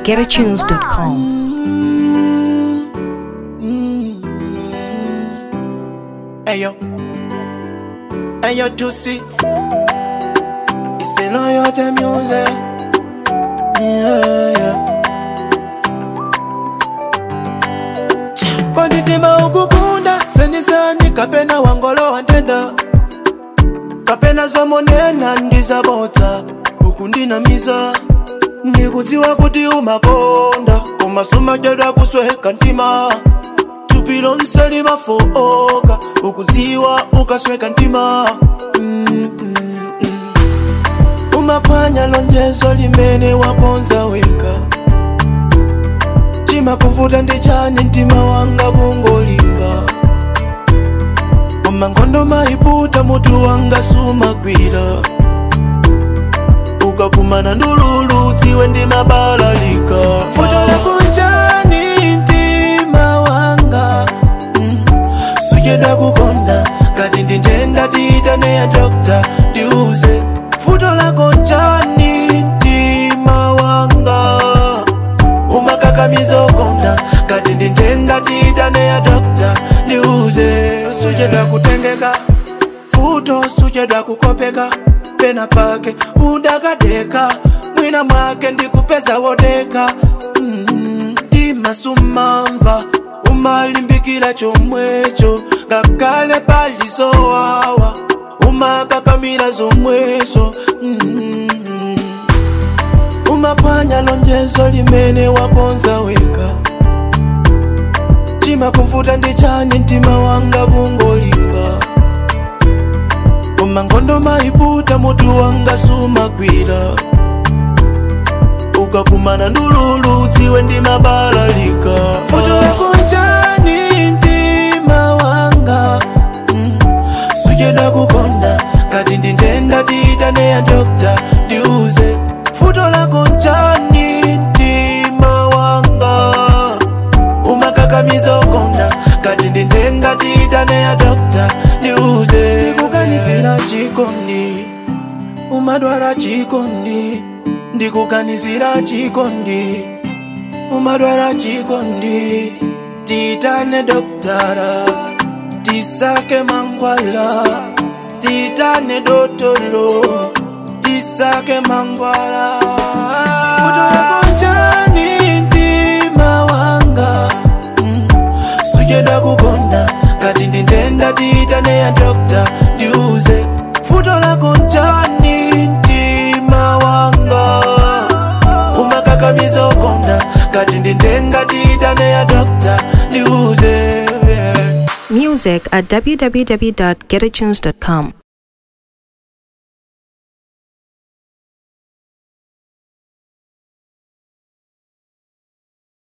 getatunes.com. Ayo, ayo Juicy, it's a loyalty music. Yeah, yeah. Konditima ukukunda senisani kapena wangolo wantenda kapena zomonena ndizabodza uku ndinamiza ndikudziwa kuti umakonda koma sumachedwa kusweka mtima thupi lonse limafoka ukudziwa ukasweka mtima mm, mm, mm. umaphwanya lonjezo limene wakonza weka chimakuvuta ndi chani mtima wanga kungolimba koma nkhondo mayiputa mutu wanga sumagwira ukakumana ndululu dziwe ndimabalalika futola kunjani mtima wanga mm. suchedwa kukonda ngati ndi ndenda tiyitane ya dokta ndiuze futo lako njani mtima wanga umakakamiza ukonda ngati ndi ndenda tiyitane ya dokta ndiuze suchedwa kutengeka futo suchedwa kukopeka pena pake udakadeka mwina mwake ndikupeza wodeka mm, timasumamva umalimbikila chomwecho ngakhale palizowawa umakakamira zomwezo mm, umaphwanya lonjezo limene wakonza weka chimakuvuta ndi chani mtima wanga kungolimba koma nkhondo mayiputa mutu wanga sumagwira ukakumana ndululu dziwe ndimabalalika futo lako njani mtima wanga mm. suchedwa kukonda ngati ndi ndenda tiyitane ya dokta ndiuze futo lako njani mtima wanga umakakamiza ukonda ngati ndi ndenda tiyitane ya dokta ndiuze ndikukanisira chikondi umadwala chikondi ndikukanisira chikondi umadwala chikondi tiyitane doktara tisake mangwala tiyitane dotolo tisake mangwala futo lako njani mtima wanga mm. suchedwa kukonda ngati ndi ndenda tiyitane ya dokta ndiuze futo lako njani mtima wanga umakakamiza ukonda ngati ndi ndenda tiyitane ya dokta ndiuze Music at www.getatunes.com.